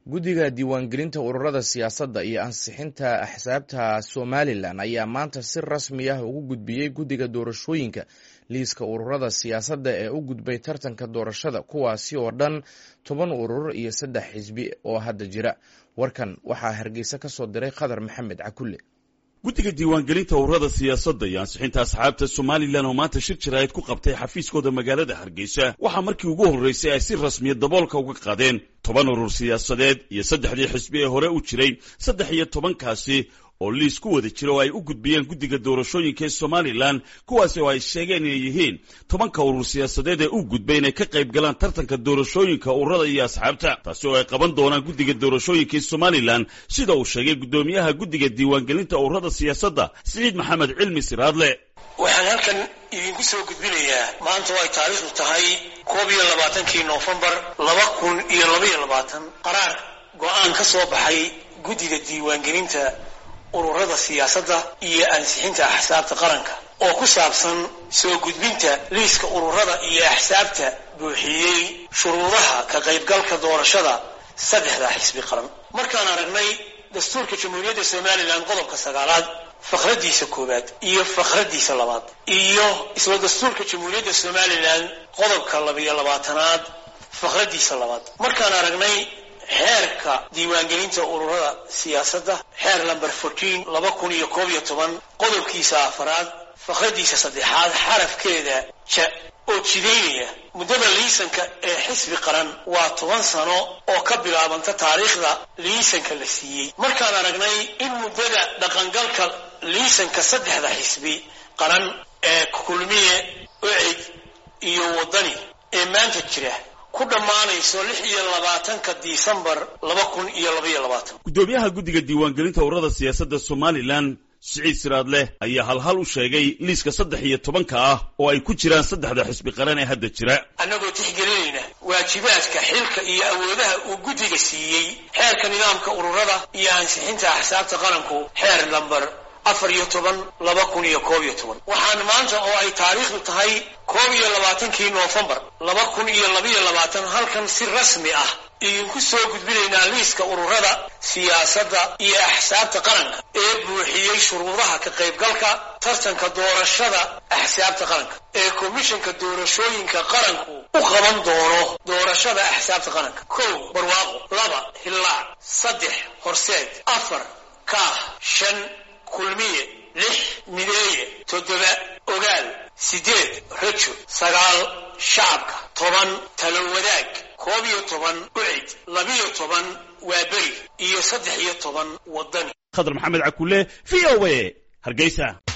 guddiga diiwaangelinta ururada siyaasadda iyo ansixinta axsaabta somalilan ayaa maanta si rasmi ah ugu gudbiyey guddiga doorashooyinka liiska ururada siyaasadda ee u gudbay tartanka doorashada kuwaasi oo dhan toban urur iyo saddex xisbi oo hadda jira warkan waxaa hargeysa ka soo diray khadar maxamed cakulle guddiga diiwaangelinta ururada siyaasadda iyo ansixinta asxaabta somalilan oo maanta shir jaraa'id ku qabtay xafiiskooda magaalada hargeysa waxaa markii ugu horreysay ay si rasmiya daboolka uga qaadeen toban urur siyaasadeed iyo saddexdii xisbi ee hore u jiray saddex iyo tobankaasi oo liis ku wada jira oo ay u gudbiyeen guddiga doorashooyinka ee somalilan kuwaasi oo ay sheegeen inay yihiin tobanka urur siyaasadeed ee u gudbay inay ka qayb galaan tartanka doorashooyinka ururada iyo asxaabta taasi oo ay qaban doonaan guddiga doorashooyinka ee somalilan sida uu sheegay guddoomiyaha guddiga diiwaangelinta ururada siyaasadda siciid maxamed cilmi siraadle waxaan halkan idinku soo gudbinayaa maanta oo ay taariikhdu tahay koob iyo labaatankii noofembar laba kun iyo labaiyo labaatan qaraar go-aan ka soo baxay guddiga diiwaangelinta ururada siyaasadda iyo ansixinta axsaabta qaranka oo ku saabsan soo gudbinta liiska ururada iyo axsaabta buuxiyey shuruudaha ka qaybgalka doorashada saddexda xisbi qaran markaan aragnay dastuurka jamhuuriyadda somalilan qodobka sagaalaad fakhradiisa koowaad iyo fakhradiisa labaad iyo isla dastuurka jamhuuriyadda somalilan qodobka labiyo labaatanaad fakhradiisa labaad markaan aragnay xeerka diiwaangelinta ururada siyaasadda xeer lamber fourteen laba kun iyo koob iyo toban qodobkiisa afaraad fakhradiisa saddexaad xarafkeeda ja oo jidaynaya muddada liisanka ee xisbi qaran waa toban sano oo ka bilaabanta taariikhda liisanka la siiyey markaan aragnay in muddada dhaqangalka liisanka saddexda xisbi qaran ee kulmiye ocid iyo waddani ee maanta jira ku dhammaanayso lix iyo labaatanka disembar laba kun iyo labaiyo labaatan guddoomiyaha guddiga diiwaangelinta ururada siyaasadda somalilan siciid siraadleh ayaa halhal u sheegay liiska saddex iyo tobanka ah oo ay ku jiraan saddexda xisbi qaran ee hadda jira annagoo tixgelinayna waajibaadka xilka iyo awoodaha uu guddiga siiyey xeerka nidaamka ururada iyo ansixinta axsaabta qaranku xeer lamber afar iyo toban laba kun iyo koob iyo toban waxaan maanta oo ay taariikhdu tahay koob iyo labaatankii noofembar laba kun iyo labaiyo labaatan halkan si rasmi ah idinku soo gudbinaynaa liiska ururada siyaasadda iyo axsaabta qaranka ee buuxiyey shuruudaha ka qaybgalka tartanka doorashada axsaabta qaranka ee komishanka doorashooyinka qaranku u qaban doono doorashada axsaabta qaranka kow barwaaqo laba hillaac saddex horseed afar kaah shan kulmiye lix mideeye toddoba ogaal siddeed rajo sagaal shacabka toban talo wadaag koob iyo toban ucid labiyo toban waa beri iyo saddex iyo toban waddani khadar maxamed cakulle v o a hargeysa